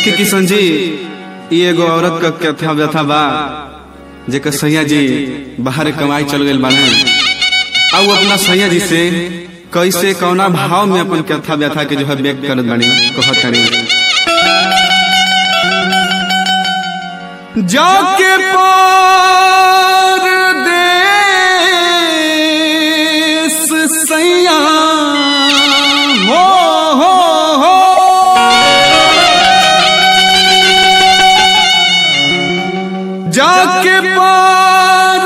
देखी किशन जी ई एगो औरत का कथा व्यथा बा जेकर सैया जी बाहर कमाई चल गए बाने आ वो अपना सैया जी से कैसे कौना भाव में अपन कथा व्यथा के जो है व्यक्त करत बानी कहत तानी जाके पार देश सैया हो हो हो जाके पार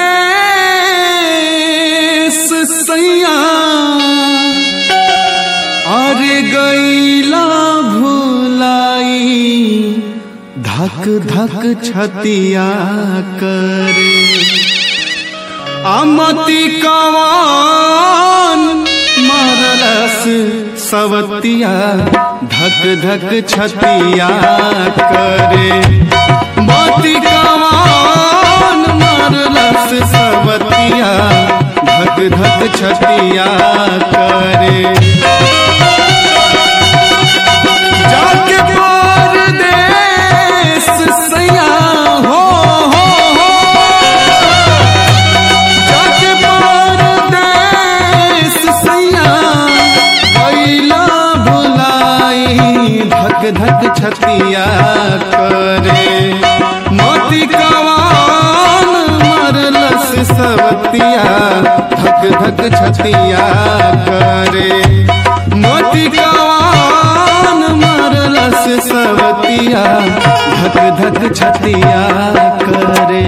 देश सैया अरे गईला भुलाई धक धक छतिया करे अमति कवान मरलस सवतिया धक धक छतिया करे मति कवान मरलस सवतिया धक धक छतिया करे जाके पार देश सैया हो हो हो जाके पार देश सैया कैला भुलाई धक धक छतिया करे मोती कवान मरलस सवतिया धक धक छतिया करे मोती कवान मरलस सवतिया धक धक छतिया करे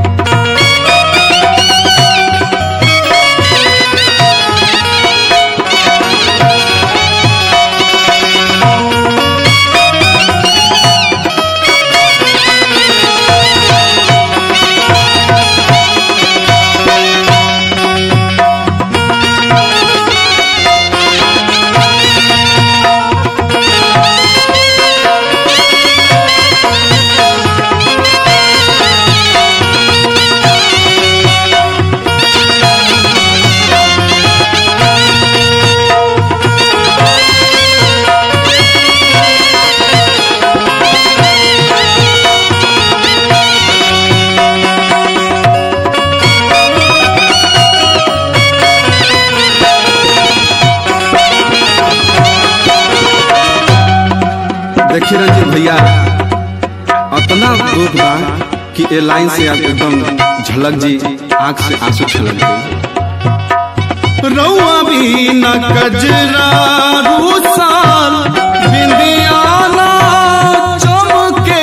देखिए रंजीत भैया अतना दुख बा कि ए लाइन से आप एकदम झलक जी आंख से आंसू छलक गई रउआ भी न कजरा रूसाल बिंदियाना चमके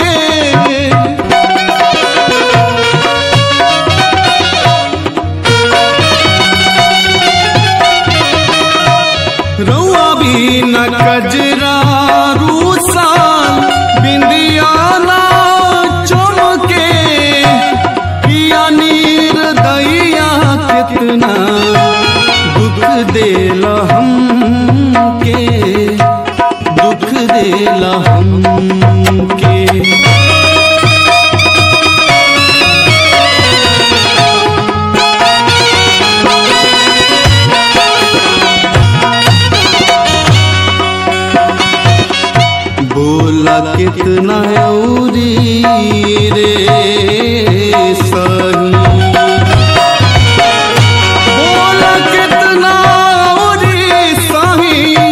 रउआ भी न कजरा रूसाल बिंदियाना चमके पिया नीर दैया कितना दुख देल हमके दुख देल हमके बोला कितना औरी रे सही बोला कितना औरी सही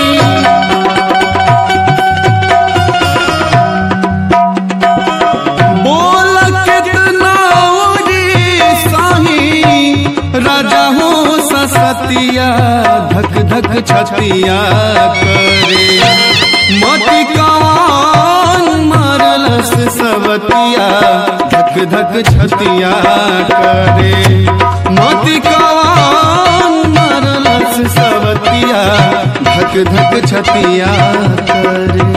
बोला कितना औरी सही राजा हो ससतिया धक धक छतिया करे मति कवान मारलस सवतिया धक धक छतिया करे मति कवान मारलस सवतिया धक धक छतिया करे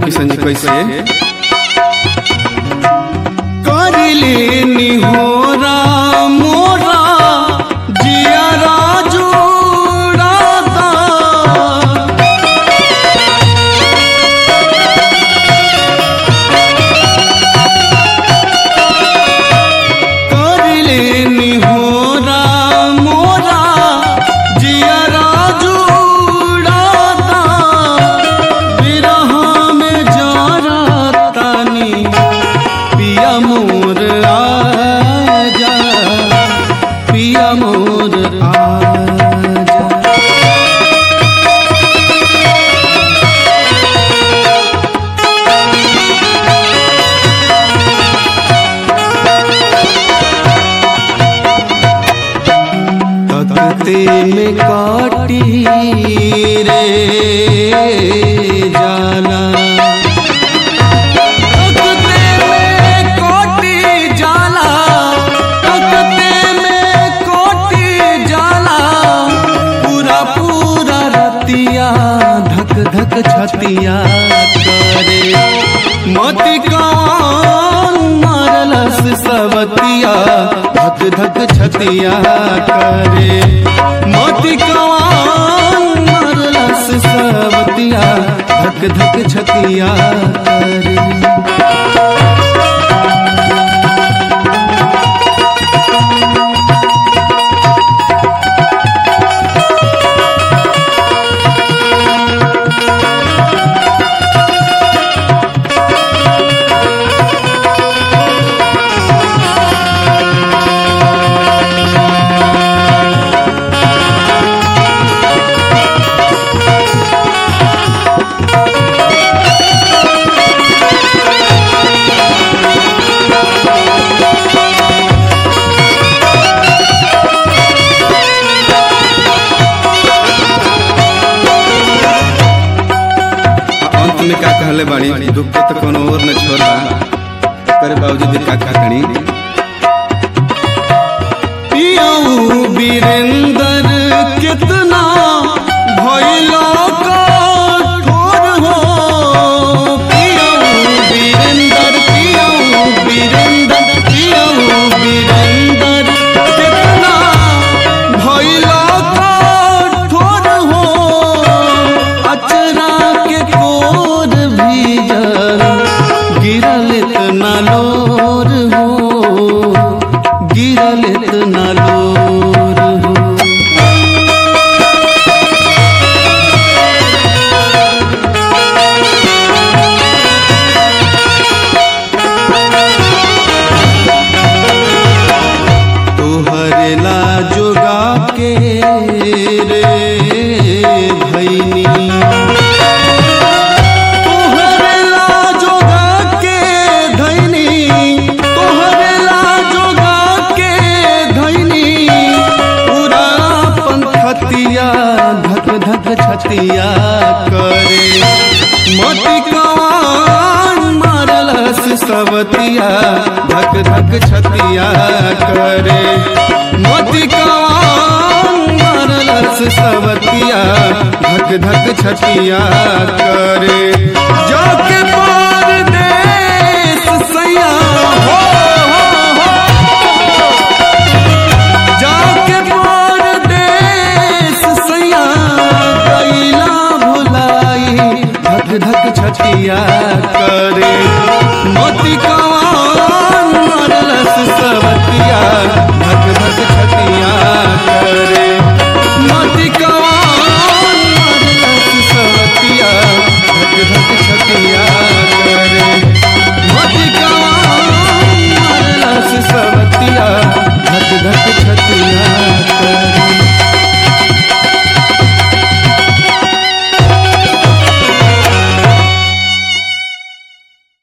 किशन जी कैसे करिले निहोरा मोरा जियारा जोड़ाता करिले निहोरा मोरा जियारा जोड़ाता बिरह में जरतानी पिया मोर आजा पिया मोर आजा तकते में काटी रे जाला तकते में कोटी जाला तकते में कोटी जाला पूरा पूरा रतिया धक धक छतिया करे मोती कौन मारलस सवतिया धक धक छतिया करे मोती कौन मारलस सवतिया धक धक छतिया करे अंत में का कहले बाड़ी दुख के तो कोनो और न छोड़ा करे बाबूजी का का करी पियऊ वीरेंद्र कितना भइलो कठोर हो पियऊ वीरेंद्र पियऊ वीरेंद्र पियऊ वीरेंद्र कितना भइलो कठोर हो अचरा के कोर भीजल गिरल इतना लोर हो गिरल इतना लोर हो तोहरे ला जोगा के रे भैनी तोहरे ला जोगा के धैनी तोहरे ला जोगा के धैनी पूरा पंखतिया धक धक छतिया करे मोती कवान मारलस सवतिया धक धक छतिया करे मोती कवान मारलस सवतिया धक धक छतिया करे जाके पार देश सैया हो, हो, हो। जाके पार देश सैया कैला भुलाई धक धक छतिया करे